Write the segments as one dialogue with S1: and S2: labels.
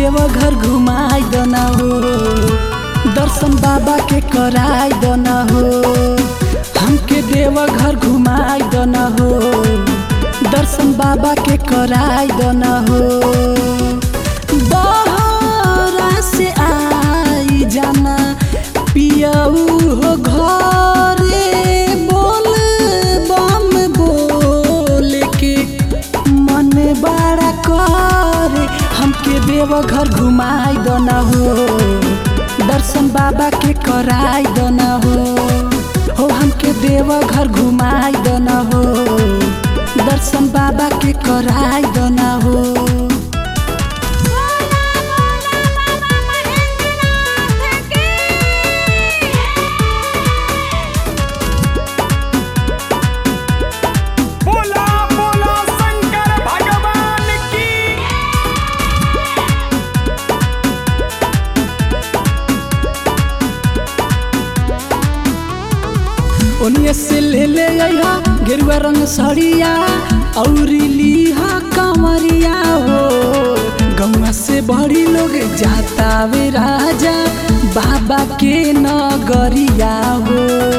S1: देवघर घुमाई दना हो दर्शन बाबा के कराई दना हो हमके देवघर घुमाई दना हो दर्शन बाबा के कराई दना हो बहरा से आई जाना पियऊ हो घरे बोल बम बोल के मन बड़ा करे हमके देवघर घुमाई दना हो दर्शन बाबा के कराई दना हो हो हमके देवघर घुमाई दना हो दर्शन बाबा के कराई दना हो
S2: बोला बोला शंकर भगवान की
S1: ओनिए से ले ले अइहा गेरुआ रंग सड़िया औरी लीहा कमरिया हो गौवा से बड़ी लोग जाता वे राजा बाबा के नगरिया हो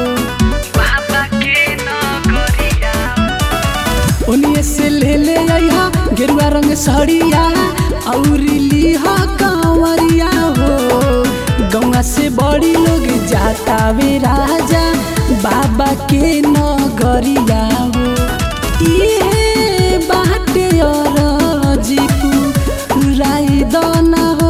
S1: ओनिए से ले ले अइहा गेरुआ रंग सड़िया औरी लीहा कंवरिया हो गौवा से बड़ी लोग जाता वे राजा बाबा के नगरिया हो इहे बाटे और जीपू राई दना हो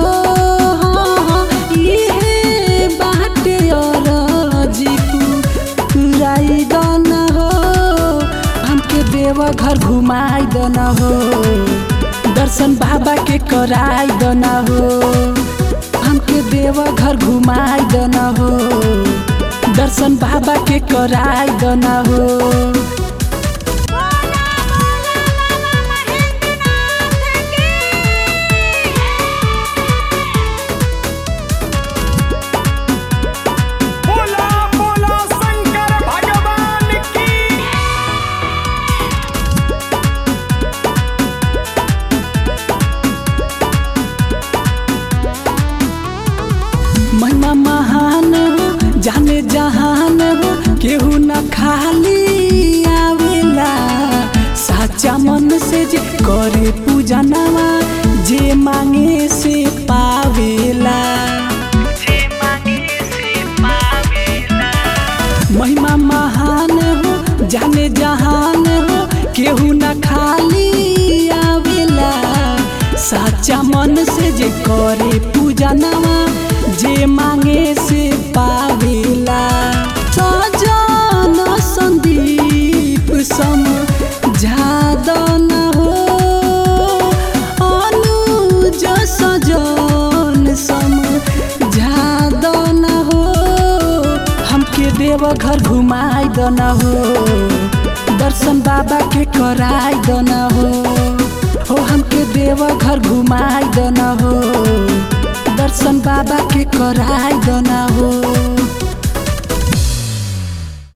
S1: इहे बाटे और जीपू राई दना हो हमके देवघर घुमाई दना हो दर्शन बाबा के कराई दना हो हमके देवघर घुमाई दना हो दर्शन बाबा के कराई दना हो
S2: बोला बोला शंकर भगवान की
S1: महिमा महान हो जाने जहान हो केहू न खाली आवेला साचा मन से जे करे पूजा नवा जे मांगे से पावेला महिमा महान हो जाने जहान हो केहू न खाली आवेला साचा मन से जे करे पूजा नवा जे मांगे से पावेला सजन संदीप सम झादन हो अनुज सजन सम झादन हो हमके देवघर घुमाई दना हो दर्शन बाबा के कराई दना हो हो हमके देवघर घुमाई दना हो दर्शन बाबा के कराई दना हो